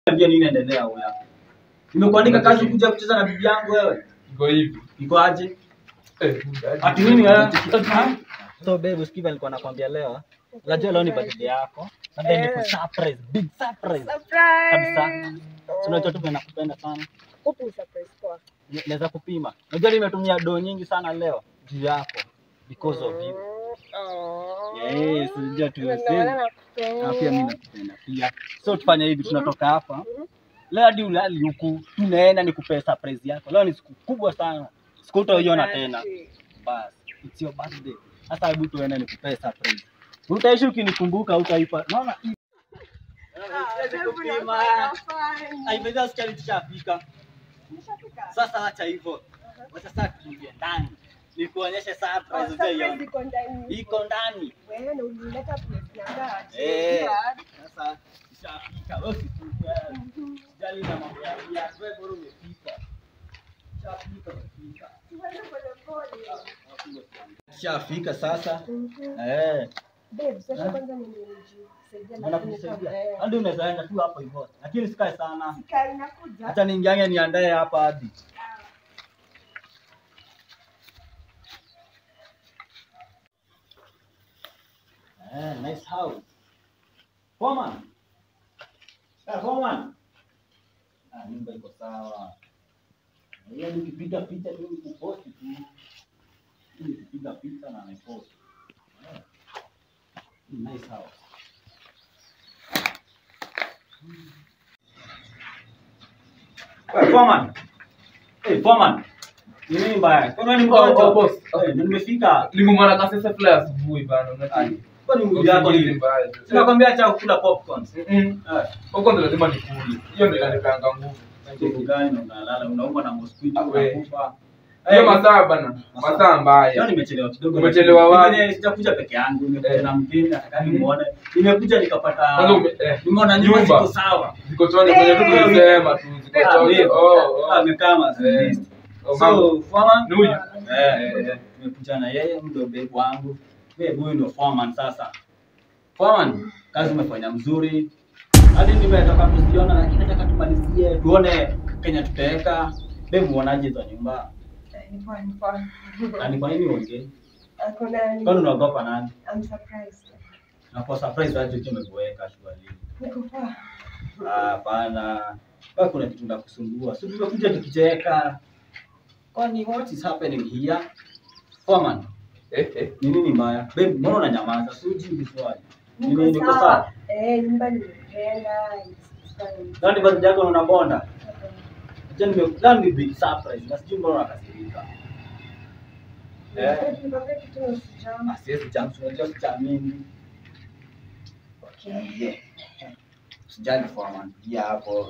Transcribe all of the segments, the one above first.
Niambia nini inaendelea huko yako. Nimekuandika kazi kuja kucheza na bibi yangu wewe. Iko hivi. Iko aje? Eh, Ati nini wewe? So babe, usikiva nilikuwa nakwambia leo. Unajua leo ni birthday yako. Labda Eh. niku surprise, big surprise. Surprise. Kabisa. So unajua tu vile nakupenda sana. Upi surprise poa. Ni- Naweza kupima. Unajua nimetumia do nyingi sana leo juu yako because of you. Oh. Yes, unajua tu Ndio sisi. maana Na nakupenda. pia mimi nakupenda pia. So tufanye hivi tunatoka hapa. Leo hadi ulali huku tunaenda nikupea surprise yako. Leo ni siku kubwa sana. Siku utaiona tena. Bas, it's your birthday. Sasa hebu tuende nikupee surprise. Utaishi ukinikumbuka utaipa. Naona hii. Siwezi kupima. Haipendeza sikia tushafika. Sasa acha hivyo. Wacha sasa tuingie ndani. Nikuonyeshe surprise utaiona. Iko ndani. Eh. Sasa tushafika. Wewe usikufe. Jali na mambo ya viatu. Wewe bora umefika. Tushafika umefika. Tushafika sasa. Eh. Anakusaidia. Hadi unaweza enda tu hapo hivyo. Lakini sikae sana. Hata niingiange niandae hapa hadi. Eh, nice house. Foreman. Eh, Foreman. Ah, nyumba iko sawa. Hiyo nikipiga picha tu nikuposti tu. Nikipiga picha na niposti. Eh. Nice house. Wewe Foreman. Eh, Foreman. Ni nini mbaya? Kwa nini Oh, mgonjwa? oh, boss. Eh, ndio nimefika. Limumana kasese fly asubuhi bana. Unati. Kwa nini mwili yako hivi? Sinakwambia acha kukula popcorn. Mm. Eh. Huko ndo lazima nikule. Hiyo ndio inanipanga nguvu. Nguvu gani na unalala unaumwa na mosquito Ah, we. unakufa. Hiyo Eh, masaa bana. Masaa. Masaa Leo mbaya. nimechelewa kidogo. Umechelewa wapi? Mimi Sijakuja peke yangu, nimekuja Eh. na mgeni nataka Mhm. nimuone. Nimekuja nikapata Kwanza ume- eh, nimeona nyumba nyumba. ziko sawa. Ziko chonjo kwenye tu tulisema tu. Ziko Ah, chonjo. mimi- Oh, oh. amekaa mazi. Eh. Oh, mama. So, foreman? Ni huyu? Eh, Eh, eh. tumekuja na yeye ndio babe wangu. Babe huyu ndio foreman sasa. Foreman, kazi umefanya mzuri. Hadi nimetoka kuziona lakini nataka tumalizie tuone Kenya tutaweka. Babe muonaje za nyumba? Na ni kwa nini uongee? Kwani unaogopa nani? Na kwa surprise aje ukiwa umekuweka shwari. Ah, Hapana. Kwa kuna kitu ndakusumbua. Si tumekuja tukicheka. Kwani what is happening here? Foreman, Eh, eh. ni nini mbaya? Babe, mbona unanyamaza? Si ujibu swali. Ni nini niko sawa? Nani birthday yako na unabonda? Acha nime leo ni big surprise. Na sijui mbona unakasirika. Eh, ah, siwezi jam, unajua sijaamini. Yeah. Usijali Foreman. Yeah, hapo.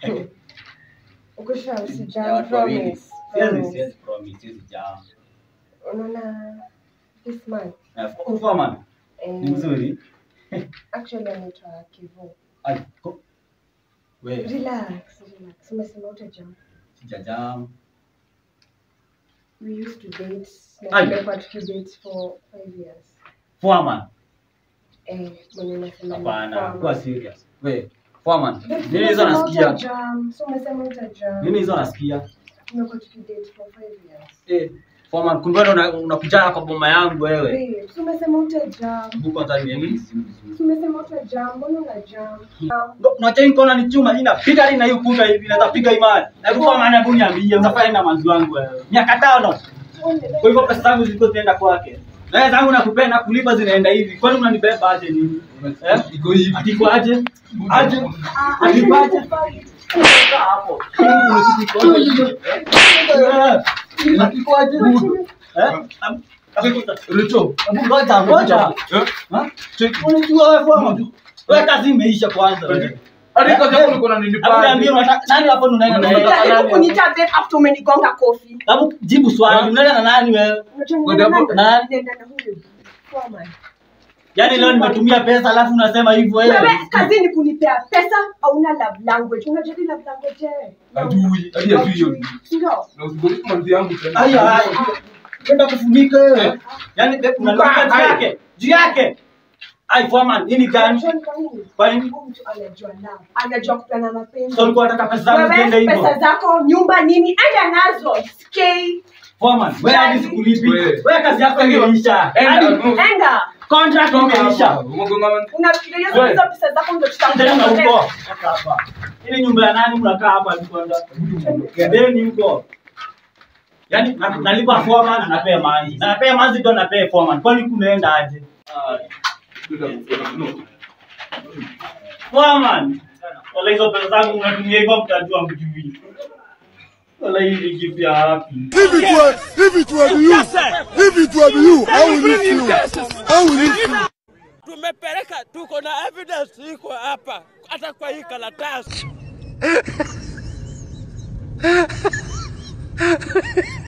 Ya watu wawili. Siwezi siwezi promise, siwezi jam. unaona this man Na Foreman ni mzuri. actually anaitwa kivu Ai, ko- wewe relax relax umesema utajam sijajam. we used to date na Ai. tumekuwa tukidate for five years Foreman, eh mwenye nasema ni hapana, kwamba- kuwa serious. Wewe Foreman, Babe, nini hizo umesema nasikia? utajam, so umesema utajam. Nini hizo nasikia? tumekuwa tukidate for five years Eh, Foreman, kumbe wewe una- unakuja kwa boma yangu wewe. Babe, so umesema utajam Hebu kwanza niambie simu vizuri. so umesema utajam mbona unajam Unajua hii kona ni chuma inapiga hadi na hiyo kuta hivi naweza piga imani. Na hebu Foreman, hebu niambie unafanya na manzi wangu wewe. Miaka tano. Kwa hivyo pesa zangu zilikuwa zinaenda kwake. Na wewe zangu nakupenda kulipa zinaenda hivi. Kwani unanibeba aje nini? Eh? Iko hivi. Atiko aje? Aje? Atiko aje? Kaa hapo. Eh? Atiko aje? Eh? Am- Richo. Hebu ngoja ngoja. Eh? Ha? Unajua wewe Foreman? Wewe kazi imeisha kwanza. wewe. Hadi kazi yako ulikuwa Hebu niambie unanilipa. unataka nani hapo unaenda na yeye? Unajaribu kuniita babe after umenigonga kofi Hebu jibu swali. Unaenda na nani wewe? Unajua Ngoja ninaenda hapo. na- Nani? ninaenda na huyu Foreman. Yaani leo nimetumia pesa alafu unasema hivyo wewe. Wewe kazi ni kunipea pesa hauna love language unajua hii love language eh? Hajui. Hadi hajui hiyo. Ndio. Na usigolifu manzi yangu tena. Haya haya. Kwenda kufunika wewe. Yaani kuna Kaa, juu haya. yake. Juu yake. Ai foreman, hii ni gani? Unajua ni kwa nini? Kwa nini? Huyu mtu anajua love. Anajua kupeana mapenzi. So ulikuwa unataka pesa zangu ziende Wewe hivyo? pesa zako, nyumba nini? Enda nazo. Sikei. Foreman, wewe hadi sikulipi. Wewe. Wewe kazi yako imeisha. Enda, Hadi no. Enda. contract imeisha. Unafikiria Wewe. hizo pesa zako ndio Tena tutakupa. huko. Toka hapa. Ili nyumba ya nani mnakaa hapa kwanza? Gebeni huko. Yaani na- nalipa foreman na napea manzi. Na napea manzi ndo napea foreman. Kwani kunaenda aje? Foreman. Wala hizo pesa zangu unatumia hivyo mtajua mjui. Wala hizi gift ya wapi? If it were, if it were you, if it were you, I will leave you. I will leave you. tumepeleka, tuko na evidence iko hapa, hata kwa hii karatasi.